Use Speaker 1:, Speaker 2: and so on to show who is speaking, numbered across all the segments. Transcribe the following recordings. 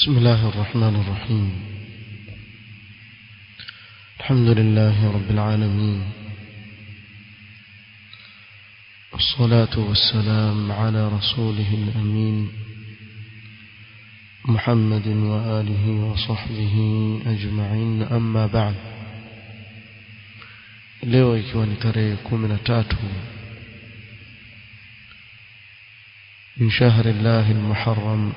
Speaker 1: بسم الله الرحمن الرحيم الحمد لله رب العالمين الصلاة والسلام على رسوله الأمين محمد وآله وصحبه أجمعين أما بعد leo ikiwa ni tarehe kumi na tatu min shahri llahi lmuharam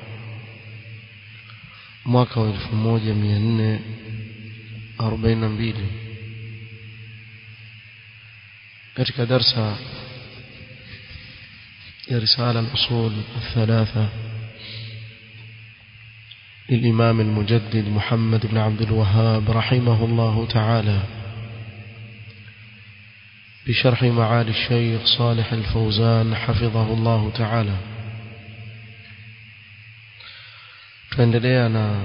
Speaker 1: mwaka wa elfu moja mia nne arobaini na mbili katika darsa ya risala al-usul الثلاثة للإمام المجدد محمد بن عبد الوهاب رحمه الله تعالى بشرح معالي الشيخ صالح الفوزان حفظه الله تعالى tuendelea na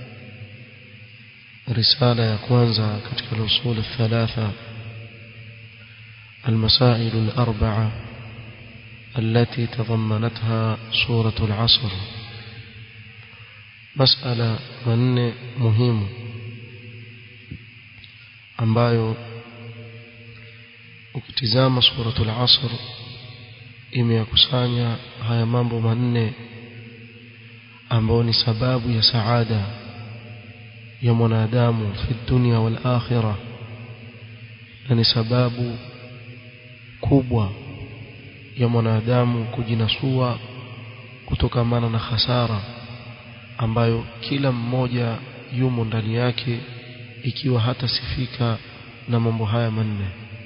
Speaker 1: risala ya kwanza katika usul الثلاثة المسائل الأربعة التي تضمنتها سورة العصر مسألة من مهم ambayo ukitizama suratul asr imeyakusanya haya mambo manne ambayo ni sababu ya saada ya mwanadamu fi dunia wal akhirah na ni sababu kubwa ya mwanadamu kujinasua kutokamana na hasara ambayo kila mmoja yumo ndani yake ikiwa hatasifika na mambo haya manne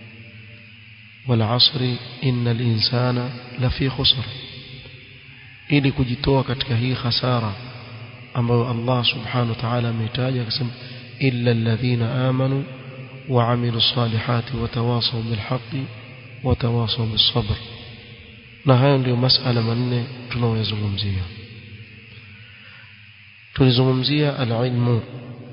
Speaker 1: والعصر إن الإنسان لفي خسر ili kujitoa katika hii hasara ambayo Allah subhanahu wa ta'ala ametaja akasema illa alladhina amanu wa amilu salihati wa tawasaw bil haqqi wa tawasaw bis sabr na hayo ndio masala manne tunayozungumzia tulizungumzia al-ilmu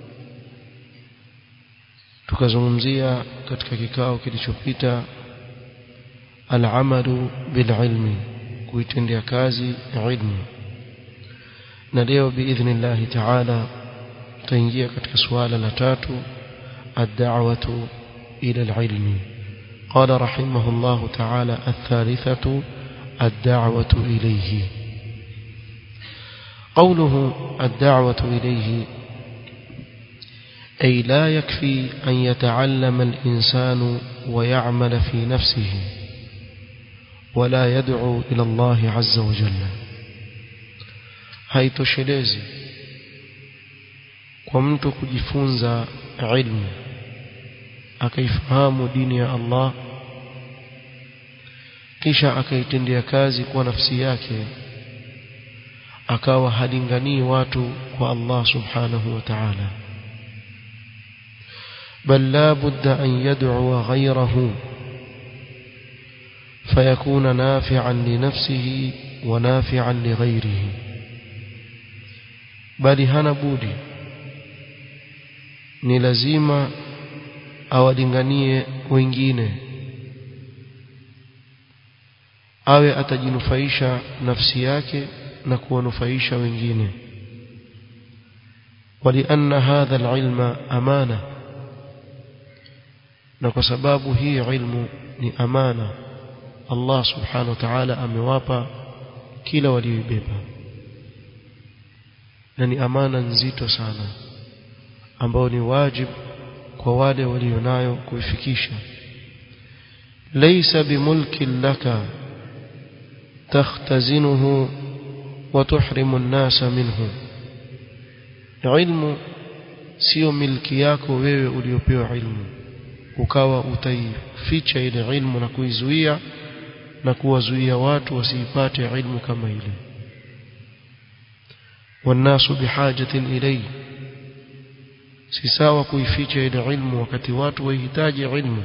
Speaker 1: tukazungumzia katika kikao kilichopita al-amalu bil ilmi kuitendea kazi ilmu na leo biidhnillahi taala tutaingia katika suala la tatu ad-da'watu ila al-ilmi qala rahimahullahu ta'ala ath-thalithatu ad-da'watu ilayhi قوله الدعوة إليه أي لا يكفي أن يتعلم الإنسان ويعمل في نفسه ولا يدعو إلى الله عز وجل haitoshelezi kwa mtu kujifunza ilmu akaifahamu dini ya Allah kisha akaitendea kazi kwa nafsi yake akawa halinganii watu kwa Allah subhanahu wa ta'ala bal la budda an yad'u ghayrahu فيكون نافعا لنفسه ونافعا لغيره bali hana budi ni lazima awalinganie wengine awe atajinufaisha nafsi yake na kuwanufaisha wengine ولأن هذا العلم أمانة na kwa sababu hii ilmu ni amana Allah subhanahu wa ta'ala amewapa kila walioibeba na ni amana nzito sana ambao ni wajibu kwa wale walionayo kuifikisha laysa bimulkin laka takhtazinuhu wa tuhrimu an-nasa minhu ilmu sio milki yako wewe uliopewa ilmu ukawa utaificha ile ilmu na kuizuia na kuwazuia watu wasiipate ilmu kama ile والناس بحاجة إليه سيساوى kuificha ile ilmu wakati watu wahitaji ilmu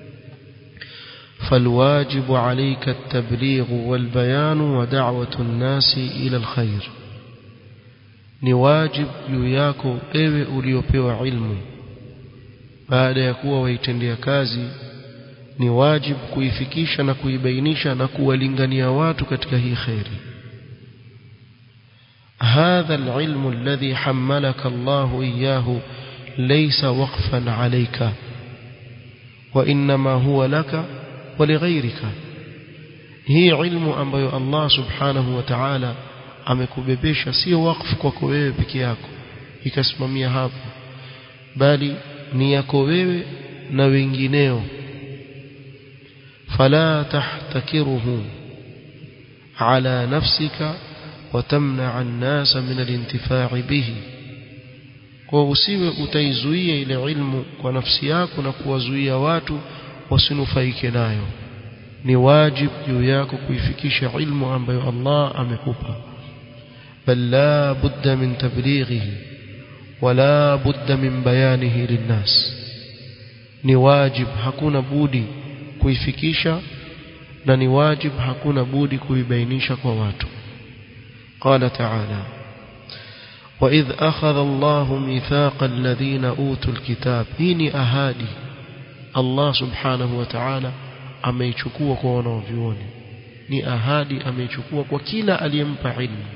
Speaker 1: فالواجب عليك التبليغ والبيان ودعوة الناس إلى الخير ni wajib juu yako ewe uliopewa ilmu baada ya kuwa waitendea kazi ni wajib kuifikisha na kuibainisha na kuwalingania watu katika hii khairi هذا العلم الذي حملك الله إياه ليس وقفا عليك وإنما هو لك ولغيرك هي علم ambayo Allah subhanahu wa ta'ala amekubebesha sio wakfu kwako wewe peke yako ikasimamia hapo bali ni yako wewe na wengineo fala tahtakiruhu ala nafsika watamna an-nasa min al-intifa'i bihi kwa usiwe utaizuia ile ilmu kwa nafsi yako na kuwazuia watu wasinufaike nayo ni wajib juu yako kuifikisha ilmu ambayo Allah amekupa bal la budda min tablighihi wala budda min bayanihi linnas ni wajib hakuna budi kuifikisha na ni wajib hakuna budi kuibainisha kwa watu قال تعالى وإذ أخذ الله ميثاق الذين أوتوا الكتاب هيني أهادي الله سبحانه وتعالى ameichukua kwa wanaovioni ni ahadi ameichukua kwa kila aliyempa ilmu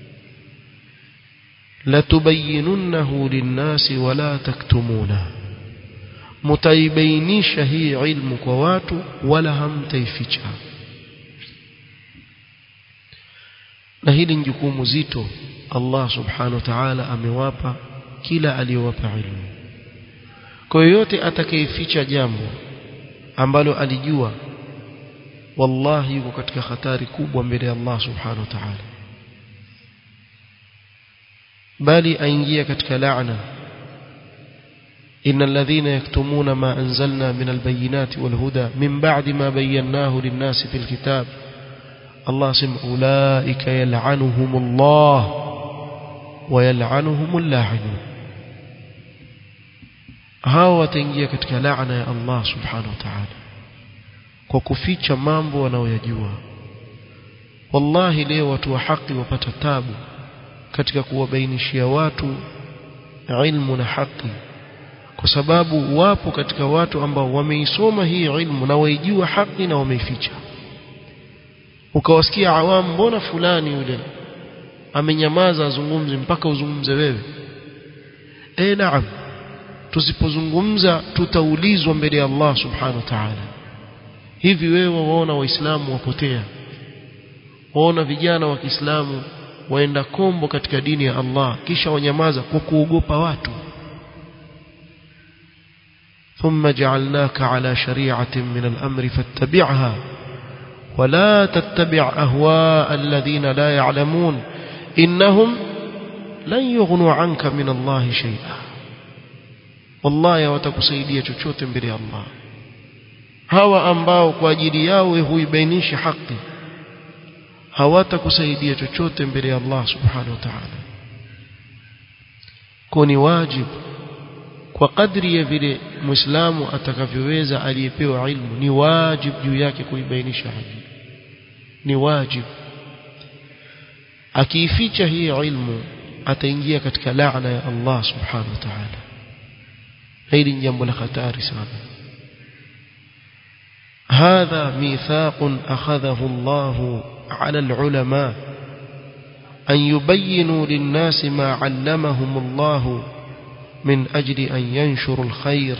Speaker 1: latubayyinunnahu linnasi wala taktumuna mutaibainisha hii ilmu kwa watu wala hamtaificha na hili ni jukumu zito Allah subhanahu wa ta'ala amewapa kila aliyowapa ilmu kwa yoyote atakayeficha jambo ambalo alijua wallahi yuko katika hatari kubwa mbele ya Allah subhanahu wa ta'ala bali aingia katika laana إن الذين يكتمون ما أنزلنا من البينات والهدى من بعد ما بيناه للناس في الكتاب الله سم أولئك يلعنهم الله ويلعنهم اللاعنون hao wataingia katika laana ya Allah subhanahu wa ta'ala kwa kuficha mambo wanaoyajua wallahi leo watu wa haki wapata tabu katika kuwabainishia watu ilmu na haki kwa sababu wapo katika watu ambao wameisoma hii ilmu na waijua haki na wameificha ukawasikia awamu mbona fulani yule amenyamaza azungumze mpaka uzungumze wewe eh naam tusipozungumza tutaulizwa mbele ya Allah subhanahu wa ta'ala hivi wewe waona waislamu wapotea waona vijana wa Kiislamu waenda kombo katika dini ya Allah kisha wanyamaza kwa kuogopa watu ثم جعلناك على شريعة من الأمر فاتبعها ولا تتبع أهواء الذين لا يعلمون إنهم لن يغنوا عنك من الله شيئا wallahi hawatakusaidia chochote mbele ya Allah hawa ambao kwa ajili yao huibainisha haki hawatakusaidia chochote mbele ya Allah subhanahu wa ta'ala kwa ni wajibu kwa kadri ya vile muislamu atakavyoweza aliyepewa ilmu ni wajibu juu yake kuibainisha haki ni wajibu akiificha hii ilmu ataingia katika laana ya Allah subhanahu wa ta'ala hili ni jambo la hatari sana هذا ميثاق أخذه الله على العلماء أن يبينوا للناس ما علمهم الله من أجل أن ينشروا الخير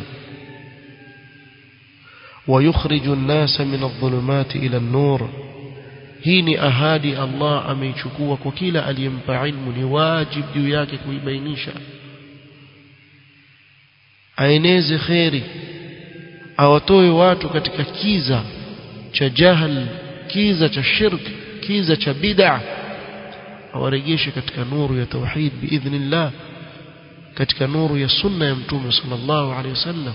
Speaker 1: ويخرج الناس من الظلمات إلى النور هيني أهادي الله أميشكوا وكيل اليمبع علم واجب دياك كويبينيشا aeneze kheri awatoe watu katika kiza cha jahal kiza cha shirk kiza cha bid'a awarejeshe katika nuru ya tauhid biidhnillah katika nuru ya sunna ya mtume sallallahu alaihi wasallam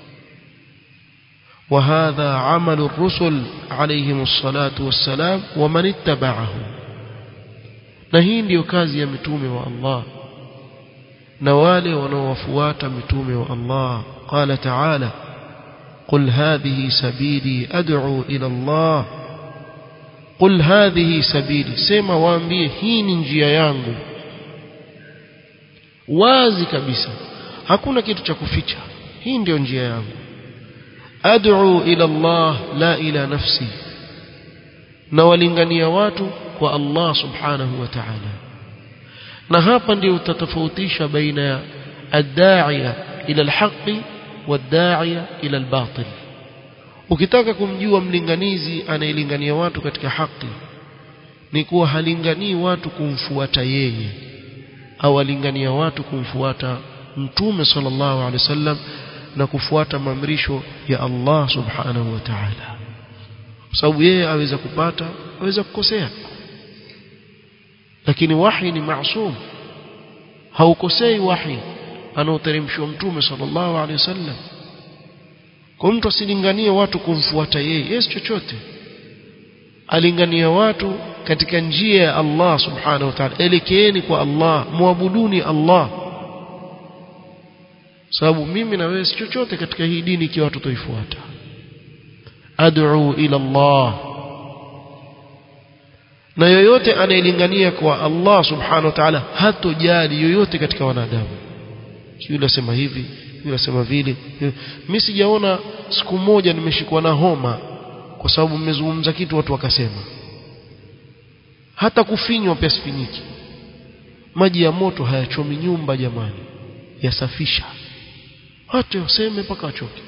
Speaker 1: وهذا عمل الرسل عليهم الصلاة والسلام ومن اتبعهم na hii ndiyo kazi ya mitume wa Allah na wale wanaowafuata mitume wa Allah qala ta'ala qul hadhihi sabili ad'u ila Allah qul hadhihi sabili sema waambie hii ni njia yangu wazi kabisa hakuna kitu cha kuficha hii ndio njia yangu ad'u ila Allah la ila nafsi na walingania watu kwa Allah subhanahu wa ta'ala na hapa ndio utatofautisha baina ya ad-da'iya ila al-haqqi wad-da'iya ila al-batil ukitaka kumjua mlinganizi anayelingania watu katika haki ni kuwa halinganii watu kumfuata yeye au alingania watu kumfuata mtume sallallahu alaihi wasallam na kufuata maamrisho ya Allah subhanahu wa ta'ala sababu yeye aweza kupata aweza kukosea lakini wahi ni maasum haukosei wahi anaoteremshwa mtume sallallahu alaihi wasallam kwa mtu asilinganie watu kumfuata yeye yes chochote alingania watu katika njia ya Allah subhanahu wa ta'ala elekeeni kwa Allah muabuduni Allah sababu mimi na wewe si chochote katika hii dini ikiwa tutoifuata ad'u ila Allah na yoyote anayelingania kwa Allah subhanahu wa ta'ala hatojali yoyote katika wanadamu yule asema hivi yule asema vile mimi sijaona siku moja nimeshikwa na homa kwa sababu mmezungumza kitu watu wakasema hata kufinywa pia sifinyiki maji ya moto hayachomi nyumba jamani yasafisha hata waseme mpaka wachoke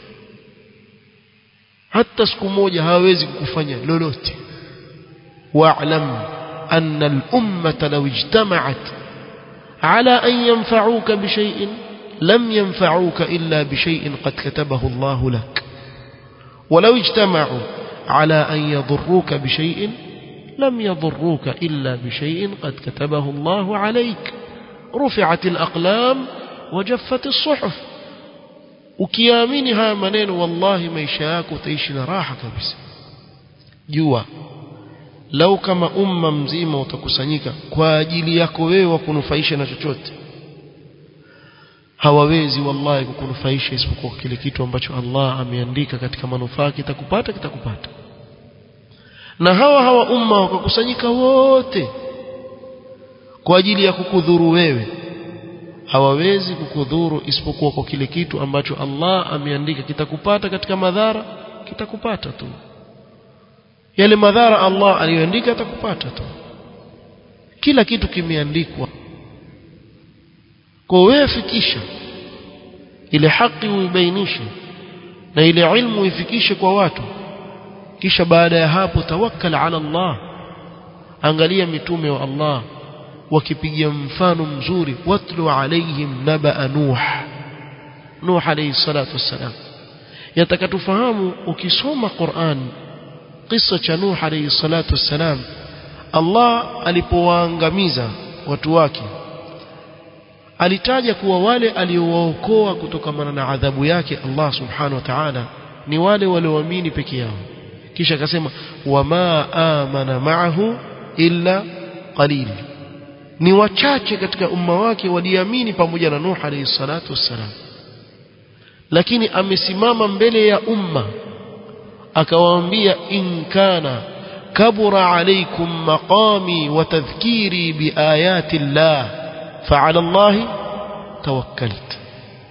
Speaker 1: hata siku moja hawezi kukufanya lolote wa'lam anna al-ummata law ijtama'at ala an yanfa'uka bi shay'in lam yanfa'uka illa bi shay'in qad katabahu Allah lak ولو اجتمعوا على أن يضروك بشيء لم يضروك إلا بشيء قد كتبه الله عليك رفعت الأقلام وجفت الصحف ukiamini haya maneno wallahi maisha yako utaishi na raha kabisa jua lau kama umma mzima utakusanyika kwa ajili yako wewe wa kunufaisha na chochote hawawezi wallahi kukunufaisha isipokuwa kile kitu ambacho Allah ameandika katika manufaa kitakupata kitakupata na hawa hawa umma wakakusanyika wote kwa ajili ya kukudhuru wewe hawawezi kukudhuru isipokuwa kwa kile kitu ambacho Allah ameandika kitakupata katika madhara kitakupata tu yale madhara Allah aliyoandika atakupata tu kila kitu kimeandikwa kwa wewe fikisha ile haki uibainishe na ile ilmu ifikishe kwa watu kisha baada ya hapo tawakkal ala Allah angalia mitume wa Allah wakipigia mfano mzuri watlu alaihim naba nuh nuh alayhi salatu wassalam yatakatufahamu ukisoma Qur'an kisa cha nuh alayhi salatu wassalam Allah alipowaangamiza watu wake alitaja kuwa wale aliowaokoa kutokana na adhabu yake Allah subhanahu wa ta'ala ni wale walioamini peke yao kisha akasema wama amana ma'ahu illa qalil ni wachache katika umma wake waliamini pamoja na Nuh alayhi salatu wassalam lakini amesimama mbele ya umma akawaambia in kana kabura alaykum maqami wa tadhkiri biayati llah فعلى الله توكلت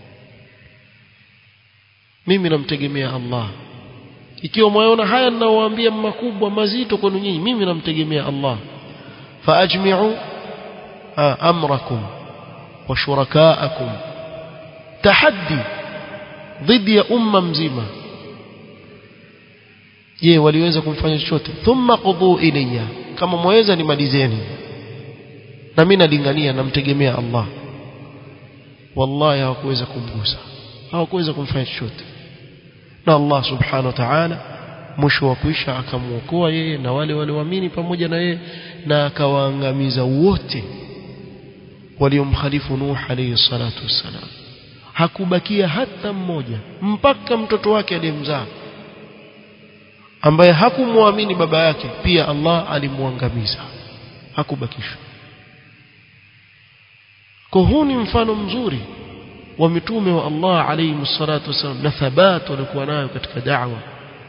Speaker 1: mimi namtegemea Allah ikiwa mwaona haya ninaowaambia makubwa mazito kwenu nyinyi mimi namtegemea Allah faajmi'u amrakum wa shurakaakum tahaddi dhidi ya umma mzima je waliweza kumfanya chochote thumma qudhu ilayya kama mwaweza nimalizeni na mimi nalingania namtegemea Allah wallahi hawakuweza kumgusa hawakuweza kumfanya chochote na Allah subhanahu wa ta'ala mwisho wa kuisha akamuokoa yeye na wale walioamini pamoja na yeye na akawaangamiza wote waliomkhalifu Nuh alayhi salatu wassalam hakubakia hata mmoja mpaka mtoto wake aliyemzaa ambaye hakumwamini baba yake pia Allah alimwangamiza hakubakishwa kwa huu ni mfano mzuri wa mitume wa Allah alayhi salatu wasallam na thabat walikuwa nayo katika da'wa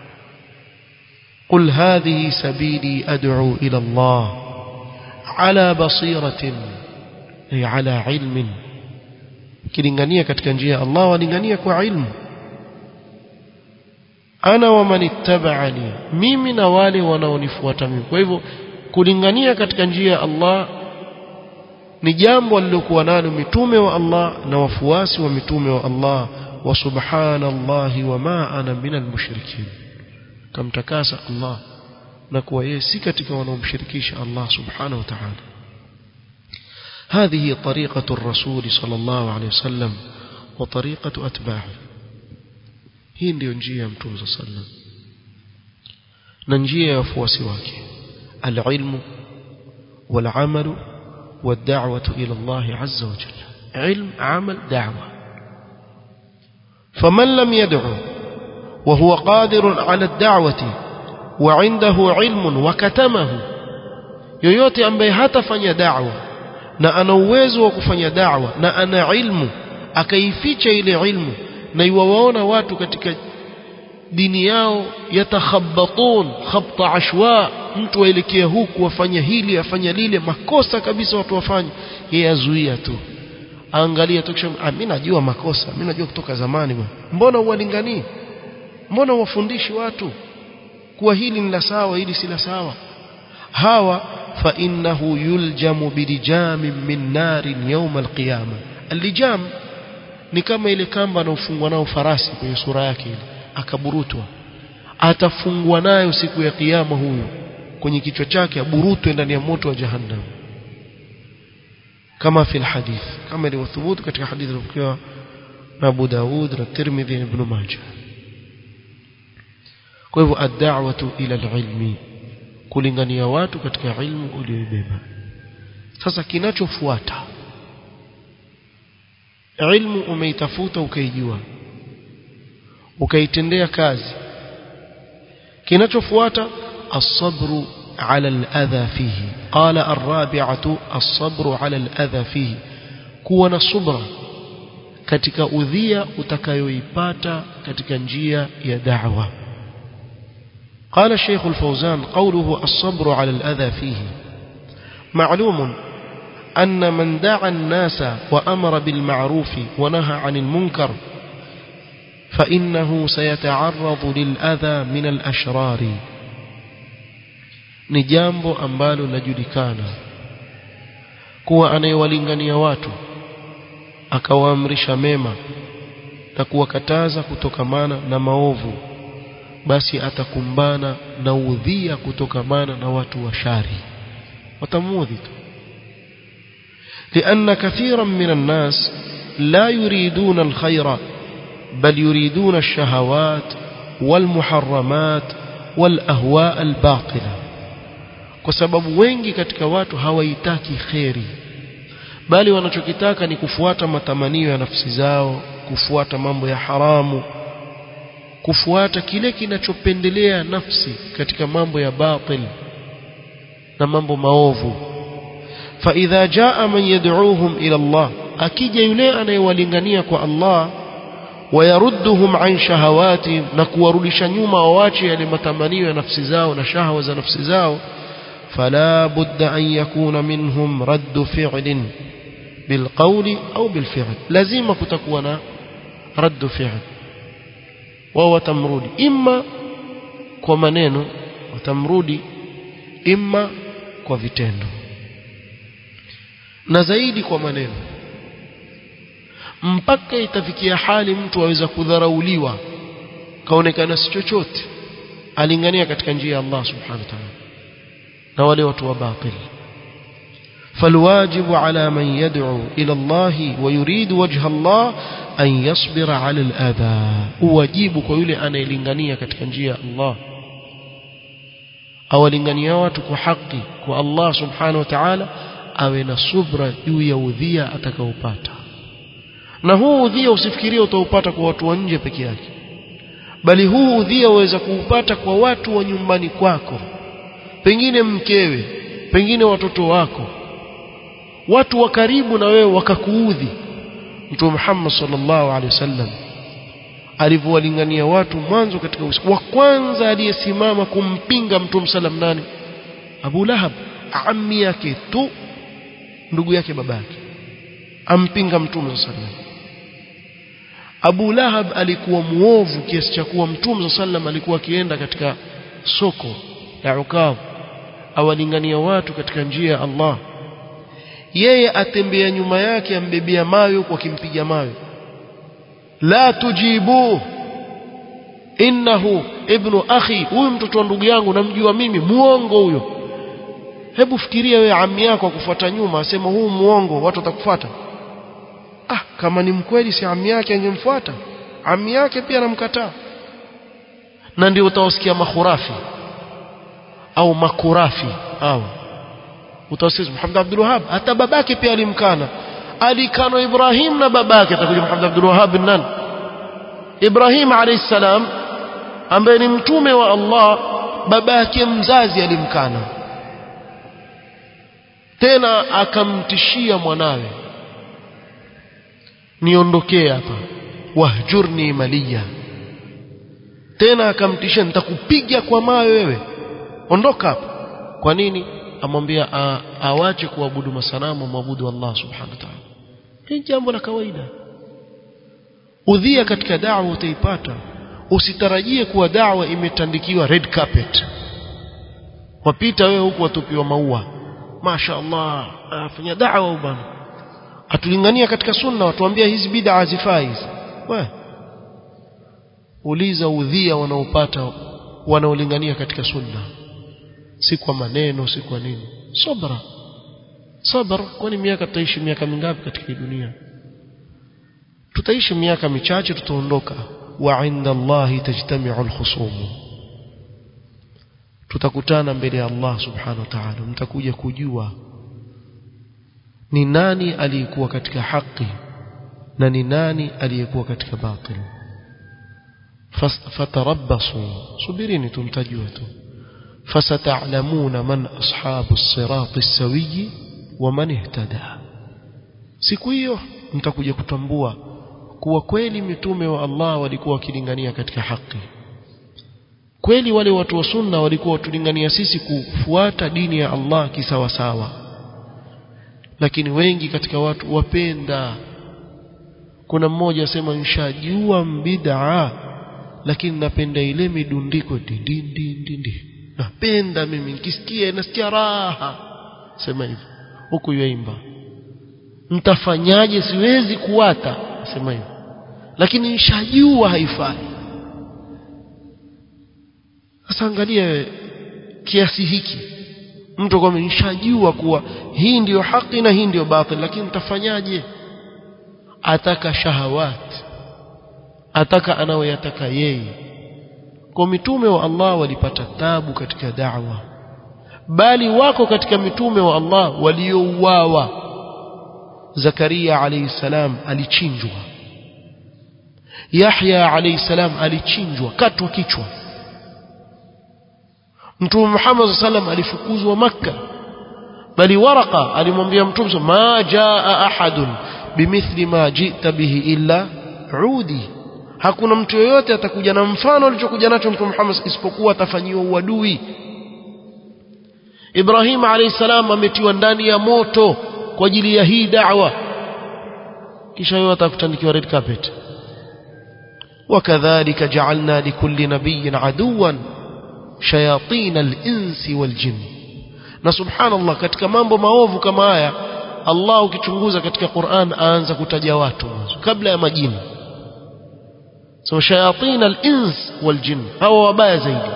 Speaker 1: قل هذه سبيلي أدعو إلى الله على بصيرة أي على علم kilingania katika njia ya Allah walingania kwa ilmu ana wa man ittaba'ani mimi na wale wanaonifuata mimi kwa hivyo kulingania katika njia ya Allah ni jambo alilokuwa nalo mitume wa Allah na wafuasi wa mitume wa Allah wa subhanallahi wama ana minal mushrikin kamtakasa Allah na kuwa yeye si katika wanaomshirikisha Allah subhanahu wa ta'ala هذه طريقة الرسول صلى الله عليه وسلم وطريقة أتباعه hii ndio njia ya mtume صلى الله عليه وسلم na njia ya wafuasi wake العلم والعمل والدعوة إلى الله عز وجل علم عمل دعوة فمن لم يدعو وهو قادر على الدعوة وعنده علم وكتمه yoyote ambaye hatafanya da'wa na ana uwezo wa kufanya da'wa na ana ilmu akaificha ile ilmu na iwawaona watu katika dini yao yatakhabbatun khabta ashwa mtu aelekea huku afanya hili afanya lile makosa kabisa watu wafanye yeye azuia tu angalia tu kisha ah, mimi najua makosa mimi najua kutoka zamani bwana mbona uwalinganii mbona uwafundishi watu kuwa hili ni la sawa hili si la sawa hawa fa innahu yuljamu bilijamin min narin yawm alqiyama alijam ni kama ile kamba anaofungwa nao farasi kwenye sura yake ile akaburutwa atafungwa nayo siku ya kiyama huyu kwenye kichwa chake aburutwe ndani ya moto wa jahannam kama fi alhadith kama ilivyothubutu katika hadithi iliyopokewa na Abu Daud na Tirmidhi na Ibn Majah kwa hivyo ad-da'watu ila al-ilmi kulingania watu katika ilmu uliyoibeba sasa kinachofuata ilmu umeitafuta ukaijua ukaitendea kazi kinachofuata الصبر على الأذى فيه قال الرابعة الصبر على الأذى فيه كون صبرا katika udhia utakayoipata katika njia ya da'wa قال الشيخ الفوزان قوله الصبر على الأذى فيه معلوم أن من دعا الناس وأمر بالمعروف ونهى عن المنكر فإنه سيتعرض للأذى من الأشرار ni jambo ambalo linajulikana kuwa anayewalingania watu akawaamrisha mema na kuwakataza kutokamana na maovu basi atakumbana na udhia kutokamana na watu wa shari watamuudhi tu لأن كثيرا من الناس لا يريدون الخير بل يريدون الشهوات والمحرمات والأهواء الباطلة kwa sababu wengi katika watu hawaitaki kheri bali wanachokitaka ni kufuata matamanio ya nafsi zao kufuata mambo ya haramu kufuata kile kinachopendelea nafsi katika mambo ya batil na mambo maovu فإذا جاء من يدعوهم إلى الله akija yule anayewalingania kwa Allah wayaruduhum an shahawati na kuwarudisha nyuma wawache yale matamanio ya nafsi zao na shahwa za nafsi zao فلا بد أن يكون منهم رد فعل بالقول أو بالفعل لازم كتكون رد فعل وهو تمرود إما كمنين وتمرود إما كوفيتendo na zaidi kwa maneno mpaka itafikia hali mtu aweza kudharauliwa kaonekana si chochote alingania katika njia ya Allah subhanahu wa ta'ala na wale watu wa batil فالواجب على من يدعو إلى الله ويريد وجه الله أن يصبر على الأذى واجب كيولي أنا يلنغنية كتكنجية الله أو لنغنية واتك حقي والله سبحانه وتعالى awe na subra juu ya udhia atakaopata na huu udhia usifikirie utaupata kwa watu wa nje peke yake bali huu udhia waweza kuupata kwa watu wa nyumbani kwako pengine mkewe pengine watoto wako watu wa karibu na wewe wakakuudhi mtume Muhammad sallallahu alaihi wasallam alivyowalingania watu mwanzo katika usiku wa kwanza aliyesimama kumpinga mtume sallam nani Abu Lahab ammi yake tu ndugu yake babake ampinga mtume sallam Abu Lahab alikuwa muovu kiasi cha kuwa mtume sallam alikuwa akienda katika soko la Ukab awalingania watu katika njia ya Allah yeye atembea nyuma yake ambebea mawe huko akimpiga mawe la tujibu innahu ibnu akhi huyu mtoto wa ndugu yangu namjua mimi muongo huyo hebu fikiria wewe ami yako akufuata nyuma asema huu muongo watu watakufuata ah kama ni mkweli si ami yake angemfuata ami yake pia anamkataa na ndio utawasikia makhurafi au makurafi au utawasikia Muhammad Abdul Wahhab hata babake pia alimkana alikana Ibrahim na babake atakuja Muhammad Abdul Wahhab nani Ibrahim alayhi salam ambaye ni mtume wa Allah babake mzazi alimkana tena akamtishia mwanawe niondokee hapa wahjurni maliya tena akamtishia nitakupiga kwa mawe wewe ondoka hapa kwa nini amwambia awache kuabudu masanamu mwabudu Allah subhanahu wa ta'ala hii jambo la kawaida udhia katika da'wa utaipata usitarajie kuwa da'wa imetandikiwa red carpet wapita wewe huku watupiwa maua masha Allah afanya da'wa bwana atulingania katika sunna watuambia hizi bid'a hazifai hizi we uliza udhia wanaopata wanaolingania katika sunna si kwa maneno si kwa nini sabra sabra kwani miaka tutaishi miaka mingapi katika dunia tutaishi miaka michache tutaondoka wa inda Allah tajtami'u al-khusum tutakutana mbele ya Allah subhanahu wa ta'ala mtakuja kujua ni nani aliyekuwa katika haki na ni nani aliyekuwa katika batil fatarabbasu subirini tumtajua tu فستعلمون من أصحاب الصراط السوي ومن اهتدى siku hiyo mtakuja kutambua kuwa kweli mitume wa Allah walikuwa wakilingania katika haki kweli wale watu wa sunna walikuwa watulingania sisi kufuata dini ya Allah kisawasawa lakini wengi katika watu wapenda kuna mmoja asema nshajua bid'a lakini napenda ile midundiko dindin dindin napenda mimi nikisikia nasikia raha sema hivyo huku yaimba mtafanyaje siwezi kuwata sema hivyo lakini nishajua haifai sasa angalia kiasi hiki mtu kwa nishajua kuwa hii ndiyo haki na hii ndiyo batil lakini mtafanyaje ataka shahawat ataka anayoyataka yeye kwa mitume wa Allah walipata tabu katika da'wa bali wako katika mitume wa Allah waliouawa Zakaria alayhi salam alichinjwa Yahya alayhi salam alichinjwa katwa kichwa Mtume Muhammad sallam alifukuzwa Makka bali Waraka alimwambia Mtume ma jaa ahadun bimithli ma jita bihi illa udi hakuna mtu yoyote atakuja na mfano alichokuja nacho Mtume Muhammad isipokuwa atafanyiwa uadui Ibrahim alayhi salam ametiwa ndani ya moto kwa ajili ya hii da'wa kisha wewe atakutandikiwa red carpet وكذلك جعلنا لكل نبي عدوا شياطين الانس والجن na subhanallah katika mambo maovu kama haya Allah ukichunguza katika Qur'an aanza kutaja watu kabla ya majini so shayatin al-ins wal-jinn hawa wabaya zaidi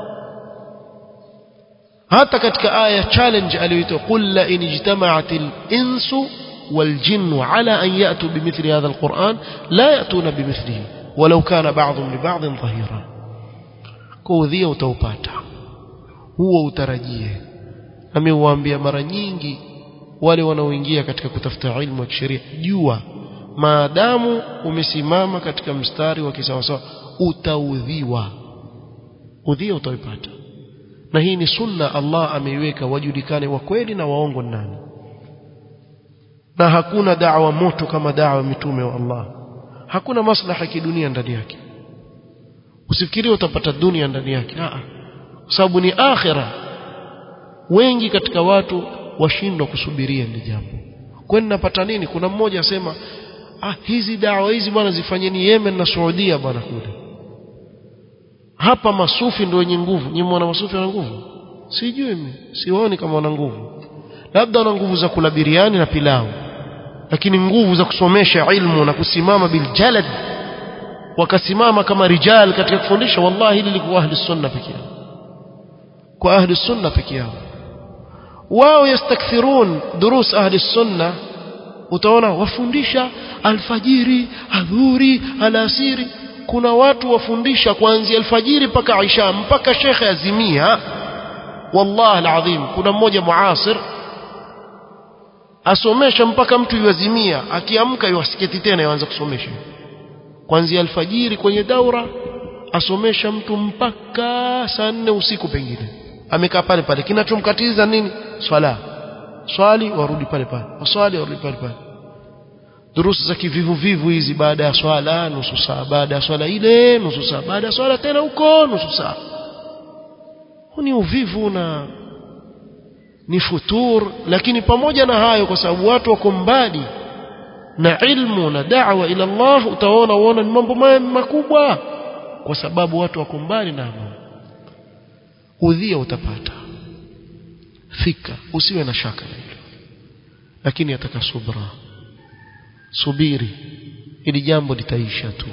Speaker 1: hata katika aya challenge aliyoitwa qul la in ijtama'at al-insu wal-jinn ala an ya'tu bimithli hadha al-Qur'an la ya'tuna bimithlihi walau kana ba'dhum li ba'dhin dhahira kuudhia utaupata huo utarajie nami huwaambia mara nyingi wale wanaoingia katika kutafuta ilmu ya kisheria jua maadamu umesimama katika mstari wa kisawasawa utaudhiwa udhia utaipata na hii ni sunna Allah ameiweka wajulikane wa kweli na waongo nani na hakuna da'wa moto kama da'wa mitume wa Allah hakuna maslaha kidunia ndani yake usifikirie utapata dunia ndani yake a sababu ni akhira wengi katika watu washindwa kusubiria ni jambo kwani napata nini kuna mmoja asema ah hizi dawa hizi bwana zifanyeni Yemen na Saudia bwana kule hapa masufi ndio wenye nguvu nyinyi mwana masufi wana nguvu sijui mimi siwaoni kama wana nguvu labda wana nguvu za kula biriani na pilau lakini nguvu za kusomesha ilmu na kusimama biljalad wakasimama kama rijal katika kufundisha wallahi hili likuwa ahli sunna peke yao kwa ahli sunna peke yao wao yastakthirun durus ahli sunna utaona wafundisha alfajiri adhuri alasiri kuna watu wafundisha kuanzia alfajiri mpaka isha mpaka shekhe azimia wallahi alazim kuna mmoja muasir asomesha mpaka mtu yuazimia akiamka yuasiketi tena yuanza kusomesha kuanzia alfajiri kwenye daura asomesha mtu mpaka saa nne usiku pengine amekaa pale pale kinachomkatiza nini swala swali warudi pale pale waswali warudi pale pale durusu za kivivu vivu hizi baada ya swala nusu saa baada ya swala ile nusu saa baada ya swala tena huko nusu saa huu ni uvivu na ni futur lakini pamoja na hayo kwa sababu watu wako mbali na ilmu na da'wa ila Allah utaona uona ni mambo makubwa kwa sababu watu wako mbali na udhia utapata fika usiwe na shaka na hilo lakini ataka subra subiri ili jambo litaisha tu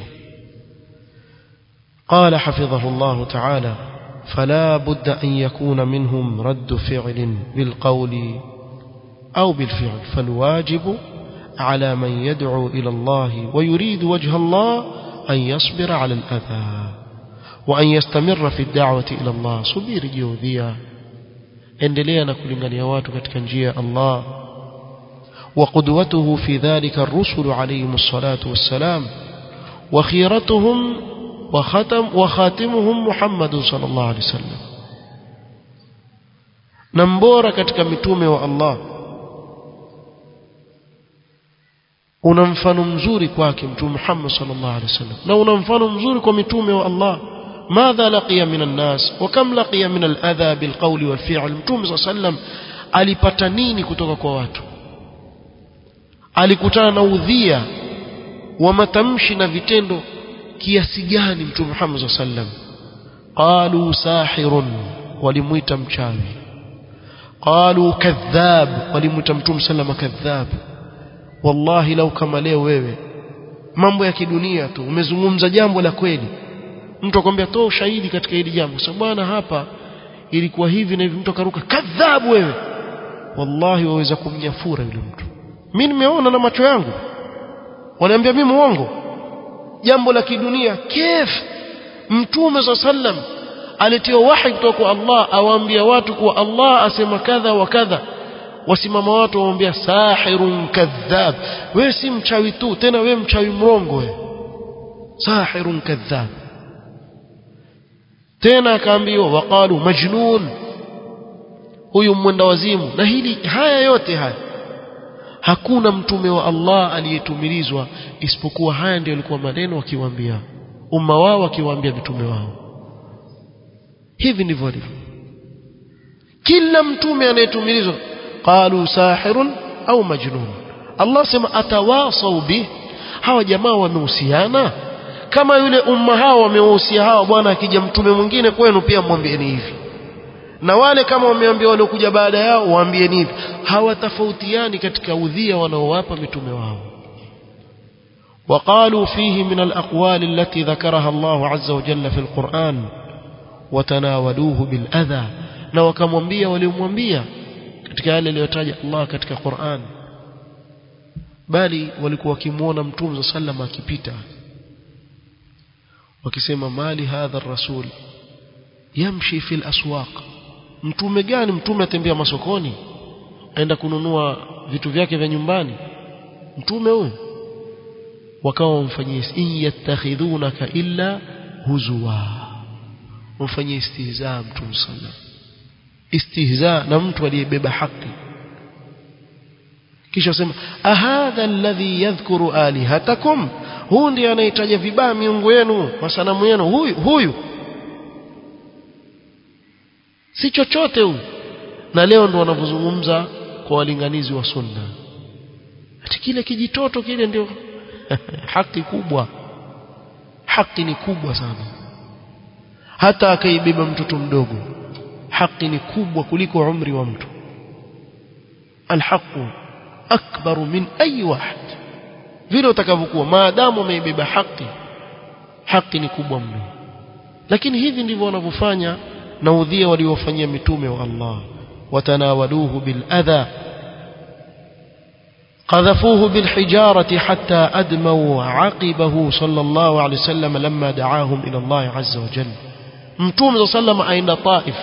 Speaker 1: قال حفظه الله تعالى فلا بد أن يكون منهم رد فعل بالقول أو بالفعل فالواجب على من يدعو إلى الله ويريد وجه الله أن يصبر على الأذى وأن يستمر في الدعوة إلى الله صبير جوديا endelea na kulingania watu katika njia ya Allah وقدوته في ذلك الرسل عليهم الصلاة والسلام وخيرتهم وختم وخاتمهم محمد صلى الله عليه وسلم نمبورا katika mitume wa Allah una mfano mzuri kwake mtume Muhammad sallallahu alaihi wasallam na una mfano mzuri kwa mitume wa Allah ماذا لقي من الناس وكم لقي من الأذى بالقول والفعل متوم صلى الله عليه وسلم alipata nini kutoka kwa watu alikutana na udhia wa matamshi na vitendo kiasi gani mtume Muhammad sallallahu alaihi wasallam qalu sahirun walimuita mchawi qalu kadhab walimuita mtume sallallahu kadhab wallahi lau kama leo wewe mambo ya kidunia tu umezungumza jambo la kweli mtu akwambia toa ushahidi katika hili jambo sasa bwana hapa ilikuwa hivi na hivi mtu akaruka kadhabu wewe wallahi waweza kumnyafura yule mtu mimi nimeona na macho yangu wanaambia mimi muongo jambo la kidunia kif mtume sa sallam alitiwa wahi kutoka kwa Allah awaambia watu kuwa Allah asema kadha wa kadha wasimama watu waambia sahirun kadhab wewe si mchawi tu tena wewe mchawi mrongo wewe sahirun kadhab tena akaambiwa waqalu majnun huyu mwenda wazimu na hili haya yote haya hakuna mtume wa Allah aliyetumilizwa isipokuwa haya ndio alikuwa maneno akiwaambia umma wao akiwaambia mitume wao hivi ndivyo alivyo kila mtume anayetumilizwa qalu sahirun au majnun Allah sema atawasau bih hawa jamaa wamehusiana kama yule umma hao wamewahusia hawa bwana akija mtume mwingine kwenu pia mwambieni hivi na wale kama wameambia waliokuja baada yao waambieni hivi hawatofautiani katika udhia wanaowapa mitume wao وقالوا فيه من الأقوال التي ذكرها الله عز وجل في القرآن وتناولوه بالأذى na wakamwambia waliomwambia katika yale aliyotaja Allah katika Qur'an bali walikuwa wakimuona mtume sallam akipita wakisema mali hadha rasul yamshi fil aswaq mtume gani mtume atembea masokoni aenda kununua vitu vyake vya nyumbani mtume huyo wakawa wamfanyie in yattakhidhunaka illa huzwa wamfanyie istihza mtume sallam istihza na mtu aliyebeba haki kisha wasema ahadha alladhi yadhkuru alihatakum huyu ndiye anayetaja vibaya miungu yenu masanamu yenu huyu huyu si chochote huyu na leo ndo wanavyozungumza kwa walinganizi wa sunna ati kile kijitoto kile ndio haki kubwa haki ni kubwa sana hata akaibeba mtoto mdogo haki ni kubwa kuliko umri wa mtu alhaqu akbaru min ayi wahid vile utakavyokuwa maadamu umeibeba haki haki ni kubwa mno lakini hivi ndivyo wanavyofanya na udhia waliofanyia mitume wa Allah watanawaluhu bil adha قذفوه بالحجارة حتى أدموا عقبه صلى الله عليه وسلم لما دعاهم إلى الله عز وجل متوم صلى الله عليه وسلم أين طائف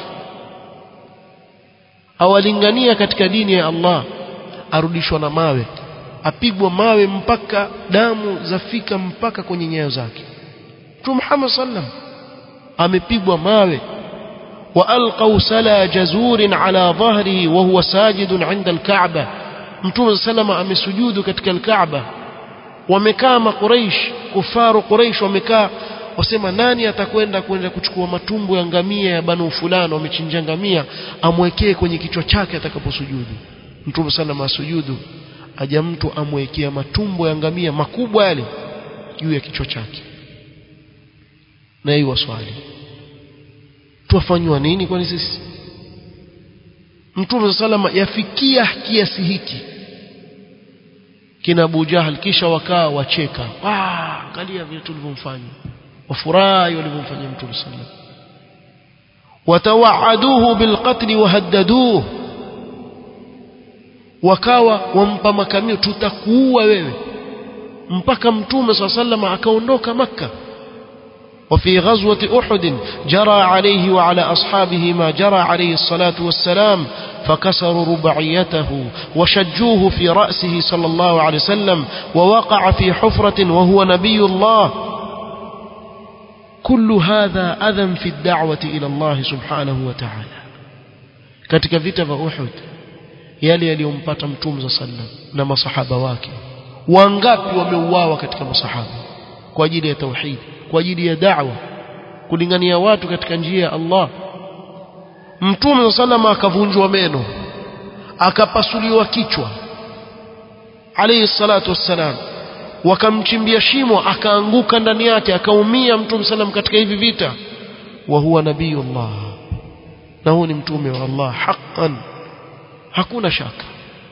Speaker 1: awalingania katika dini ya Allah arudishwa na mawe apigwa mawe mpaka damu zafika mpaka kwenye nyayo zake Mtume Muhammad sallam amepigwa mawe وألقوا سلا جزور على ظهره وهو ساجد عند الكعبة Mtume salama amesujudu katika al-Kaaba wamekaa makuraish kufaru Quraish wamekaa wasema nani atakwenda kwenda kuchukua matumbo ya ngamia ya banu fulani wamechinja ngamia amwekee kwenye kichwa chake atakaposujudu Mtume salama asujudu aja mtu amwekea matumbo ya ngamia makubwa yale juu ya kichwa chake na hiyo swali tuwafanywa nini kwani sisi Mtume salama yafikia kiasi hiki kina Abu Jahal kisha wakaa wacheka ah angalia vile tulivyomfanya wafurahi walivyomfanyia Mtume sallam watawaaduhu bilqatl wahaddaduhu wakawa wampa makamio tutakuua wewe mpaka Mtume sallam akaondoka maka وفي غزوة أحد جرى عليه وعلى أصحابه ما جرى عليه الصلاة والسلام فكسروا ربعيته وشجوه في رأسه صلى الله عليه وسلم ووقع في حفرة وهو نبي الله كل هذا أذى في الدعوة إلى الله سبحانه وتعالى katika vita vya Uhud yale yaliyompata mtume za sallam na masahaba wake wangapi wameuawa katika masahaba kwa ajili ya tauhid kwa ajili ya da'wa kulingania watu katika njia ya Allah mtume sallama akavunjwa meno akapasuliwa kichwa alayhi salatu wassalam wakamchimbia shimo akaanguka ndani yake akaumia mtume sallam katika hivi vita wa huwa nabiyullah na huyu ni mtume wa Allah haqqan hakuna shaka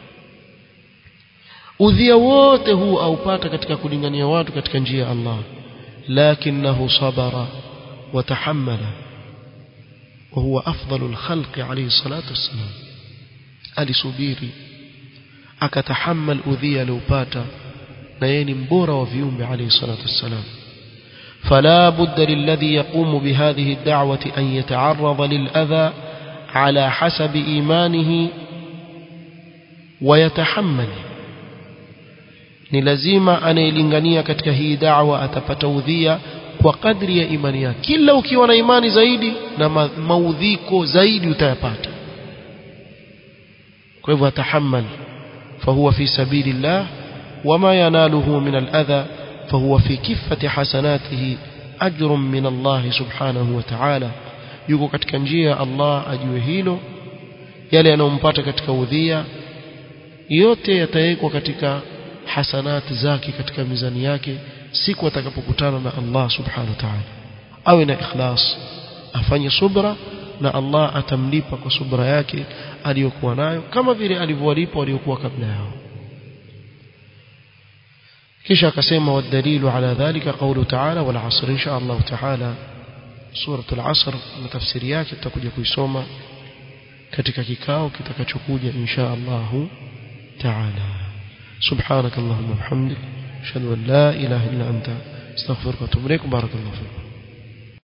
Speaker 1: udhia wote huu aupata katika kulingania watu katika njia ya Allah لكنه صبر وتحمل وهو أفضل الخلق عليه الصلاة والسلام alisubiri akatahammal udhia aliopata na yeye ni mbora wa viumbe alayhi salatu wassalam فلا بد للذي يقوم بهذه الدعوة أن يتعرض للأذى على حسب إيمانه ويتحمل ni lazima anayelingania katika hii da'wa atapata udhia kwa kadri ya imani yake kila ukiwa na imani zaidi na ma maudhiko zaidi utayapata kwa hivyo atahammal fahuwa fi sabilillah wama yanaluhu min al-adha fahuwa fi kiffati hasanatihi ajrun min Allah subhanahu wa ta'ala yuko katika njia ya Allah ajue hilo yale yanayompata katika udhia yote yatawekwa katika hasanati zake katika mizani yake siku atakapokutana na Allah subhanahu wa ta'ala awe na ikhlas afanye subra na Allah atamlipa kwa subra yake aliyokuwa nayo kama vile alivyowalipa waliokuwa kabla yao kisha akasema wadalilu ala dhalika qawlu ta'ala wal asr insha Allah ta'ala suratul asr na tafsiri yake tutakuja kuisoma katika kikao kitakachokuja insha Allah ta'ala سبحانك اللهم وبحمدك اشهد ان لا اله الا انت استغفرك واتوب اليك بارك الله فيكم